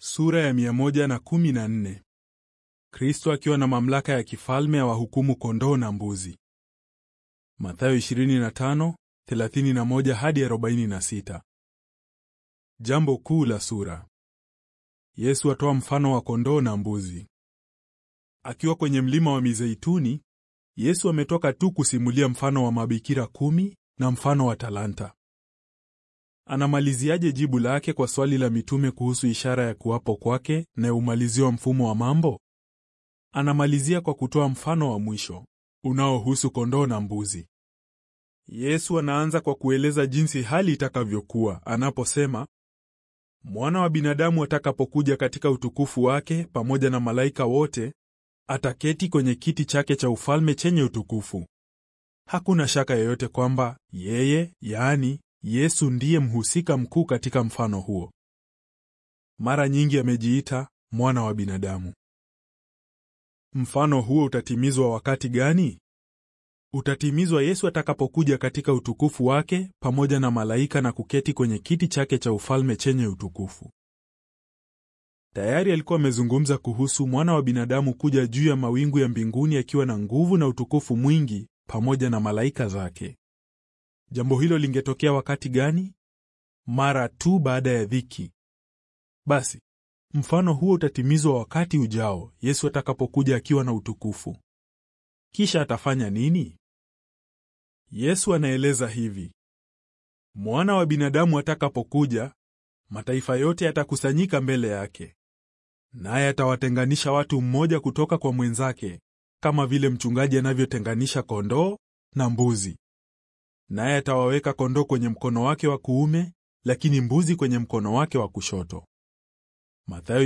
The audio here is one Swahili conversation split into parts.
Sura ya 114. Kristo akiwa na mamlaka ya kifalme ya wahukumu kondoo na mbuzi. Mathayo 25:31 hadi 46. Jambo kuu la sura. Yesu atoa mfano wa kondoo na mbuzi. Akiwa kwenye mlima wa Mizeituni, Yesu ametoka tu kusimulia mfano wa mabikira kumi na mfano wa talanta. Anamaliziaje jibu lake kwa swali la mitume kuhusu ishara ya kuwapo kwake na umaliziwa mfumo wa mambo? Anamalizia kwa kutoa mfano wa mwisho unaohusu kondoo na mbuzi. Yesu anaanza kwa kueleza jinsi hali itakavyokuwa anaposema, Mwana wa binadamu atakapokuja katika utukufu wake pamoja na malaika wote, ataketi kwenye kiti chake cha ufalme chenye utukufu. Hakuna shaka yoyote kwamba yeye, yaani Yesu ndiye mhusika mkuu katika mfano huo. Mara nyingi amejiita mwana wa binadamu. Mfano huo utatimizwa wakati gani? Utatimizwa Yesu atakapokuja katika utukufu wake pamoja na malaika na kuketi kwenye kiti chake cha ufalme chenye utukufu. Tayari alikuwa amezungumza kuhusu mwana wa binadamu kuja juu ya mawingu ya mbinguni akiwa na nguvu na utukufu mwingi pamoja na malaika zake. Jambo hilo lingetokea wakati gani? Mara tu baada ya dhiki. Basi, mfano huo utatimizwa wakati ujao, Yesu atakapokuja akiwa na utukufu. Kisha atafanya nini? Yesu anaeleza hivi: Mwana wa binadamu atakapokuja, mataifa yote yatakusanyika mbele yake. Naye atawatenganisha watu mmoja kutoka kwa mwenzake, kama vile mchungaji anavyotenganisha kondoo na mbuzi. Naye atawaweka kondoo kwenye mkono wake wa kuume, lakini mbuzi kwenye mkono wake wa kushoto. Mathayo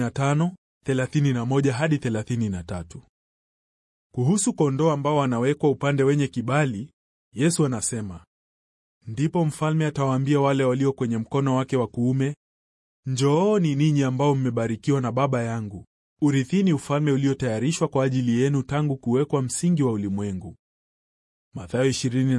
25:31 hadi 33. Kuhusu kondoo ambao wanawekwa upande wenye kibali, Yesu anasema, ndipo mfalme atawaambia wale walio kwenye mkono wake wa kuume, njooni ninyi ambao mmebarikiwa na Baba yangu, urithini ufalme uliotayarishwa kwa ajili yenu tangu kuwekwa msingi wa ulimwengu. Mathayo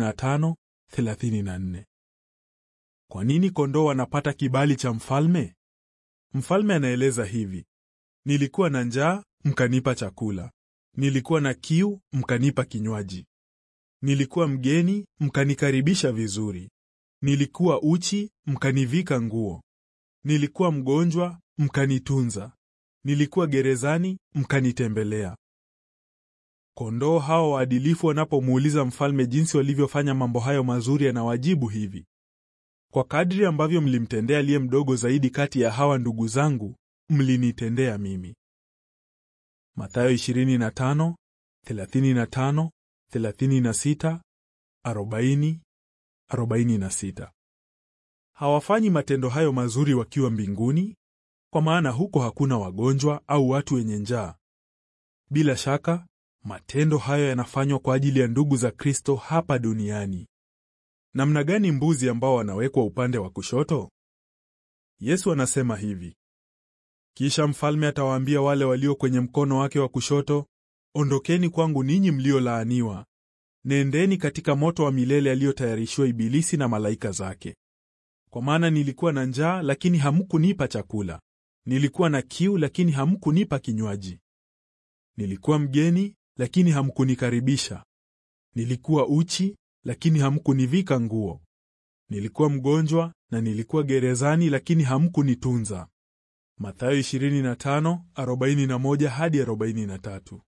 25:34. Kwa nini kondoo wanapata kibali cha mfalme? Mfalme anaeleza hivi: nilikuwa na njaa, mkanipa chakula; nilikuwa na kiu, mkanipa kinywaji; nilikuwa mgeni, mkanikaribisha vizuri; nilikuwa uchi, mkanivika nguo; nilikuwa mgonjwa, mkanitunza; nilikuwa gerezani, mkanitembelea. Kondoo hao waadilifu wanapomuuliza mfalme jinsi walivyofanya mambo hayo mazuri, anawajibu hivi: kwa kadri ambavyo mlimtendea aliye mdogo zaidi kati ya hawa ndugu zangu, mlinitendea mimi. Mathayo 25, 35, 36, 40, 46. Hawafanyi matendo hayo mazuri wakiwa mbinguni, kwa maana huko hakuna wagonjwa au watu wenye njaa. Bila shaka matendo hayo yanafanywa kwa ajili ya ndugu za Kristo hapa duniani. Namna gani mbuzi ambao wanawekwa upande wa kushoto? Yesu anasema hivi: kisha mfalme atawaambia wale walio kwenye mkono wake wa kushoto, ondokeni kwangu ninyi mliolaaniwa, nendeni katika moto wa milele aliyotayarishiwa Ibilisi na malaika zake. Kwa maana nilikuwa na njaa, lakini hamkunipa chakula; nilikuwa na kiu, lakini hamkunipa kinywaji; nilikuwa mgeni lakini hamkunikaribisha; nilikuwa uchi, lakini hamkunivika nguo; nilikuwa mgonjwa na nilikuwa gerezani, lakini hamkunitunza. Mathayo 25:41 hadi 43.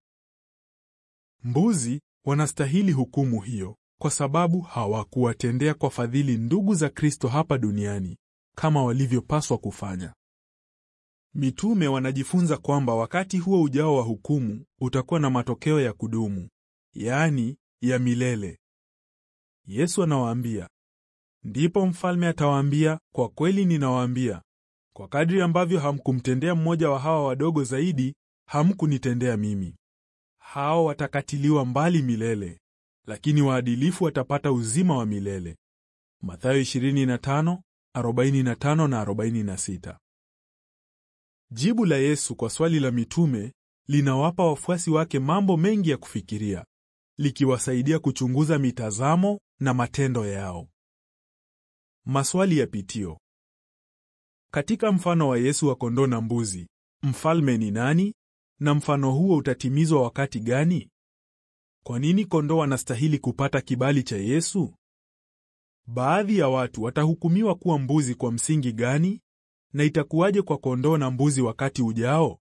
Mbuzi wanastahili hukumu hiyo kwa sababu hawakuwatendea kwa fadhili ndugu za Kristo hapa duniani kama walivyopaswa kufanya. Mitume wanajifunza kwamba wakati huo ujao wa hukumu utakuwa na matokeo ya kudumu, yaani ya milele. Yesu anawaambia, ndipo mfalme atawaambia, kwa kweli ninawaambia, kwa kadri ambavyo hamkumtendea mmoja wa hawa wadogo zaidi, hamkunitendea mimi. Hao watakatiliwa mbali milele, lakini waadilifu watapata uzima wa milele. Mathayo 25:45 na 46. Jibu la Yesu kwa swali la mitume linawapa wafuasi wake mambo mengi ya kufikiria, likiwasaidia kuchunguza mitazamo na matendo yao. Maswali ya pitio. Katika mfano wa Yesu wa kondoo na mbuzi, mfalme ni nani na mfano huo utatimizwa wakati gani? Kwa nini kondoo wanastahili kupata kibali cha Yesu? Baadhi ya watu watahukumiwa kuwa mbuzi kwa msingi gani? Na itakuwaje kwa kondoo na mbuzi wakati ujao?